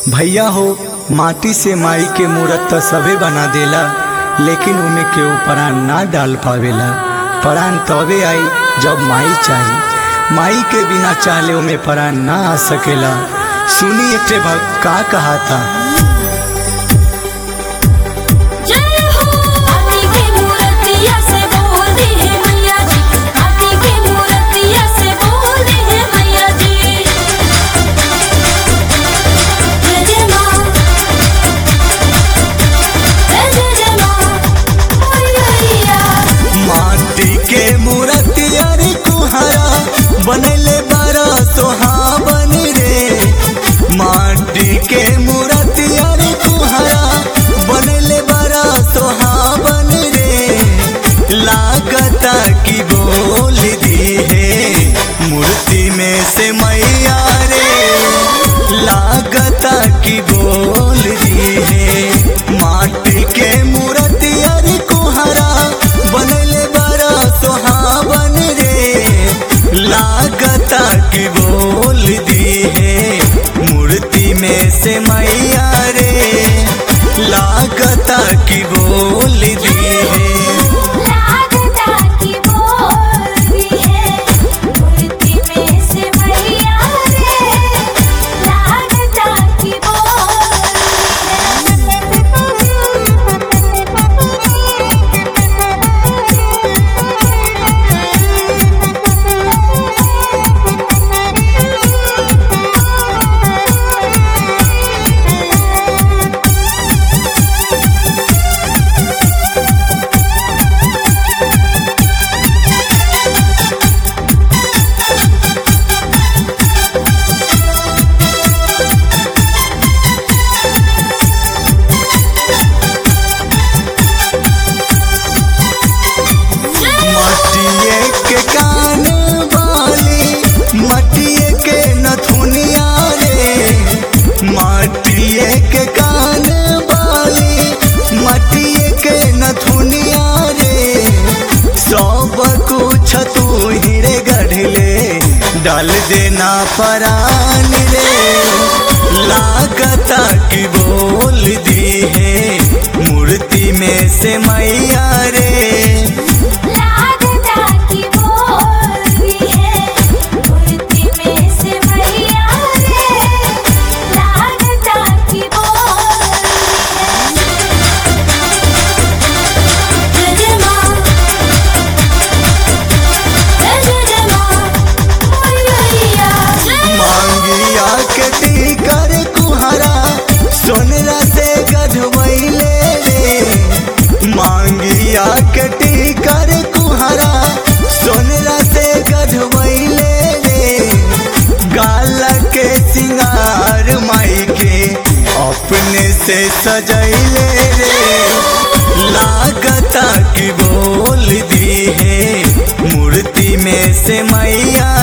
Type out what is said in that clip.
भैया हो माटी से माई के मूरत त सबे बना देला लेकिन उमे केहू प्राण ना डाल पावेला प्राण तबे आई जब माई चाही माई के बिना चाहले उमे प्राण ना आ सकेला सुनी एक ठे भक्त का कहा था जय हो हाथी के मूर्तिया से बोल दे है मैया जी हाथी के मूर्तिया से बोल दे है मैया जी जय जय मां जय जय जय मां मैया माटी के मूरत यारी कुहरा बनले बड़ा सोहावन रे माटी के मूरत यारी कुहरा बनले बड़ा सोहावन रे लागता की बोल दी है मूर्ति में से मैया रे लागता की बोल दी है माटी के मूर्त यारी कुहरा बनले बड़ा सोहावन रे लागता की बोल दी है मूर्ति में से मैया रे लागता की बोल दी है लागता की बोलती है मूर्ति में से मैया रे लागता की मटिए के कान वाली मटिए के नथुनिया रे मटिए के कान वाली मटिए के नथुनिया रे सब कुछ तू हीरे गढ़ले डाल देना परान रे लागता की बोल दी है मूर्ति में से मैया रे लागता की बोलती है मूर्ति में से मैया रे लागता की बोलती है जय जय मां जय जय जय मां मैया जय मांगिया के टीकर कुहरा सोनरा से गधवैले रे मांगिया के टीकर कुहरा सोनरा से गधवैले रे गाला के सिंगार माई के अपने से सजैले रे लागता की बोल दी है मूर्ति में से मैया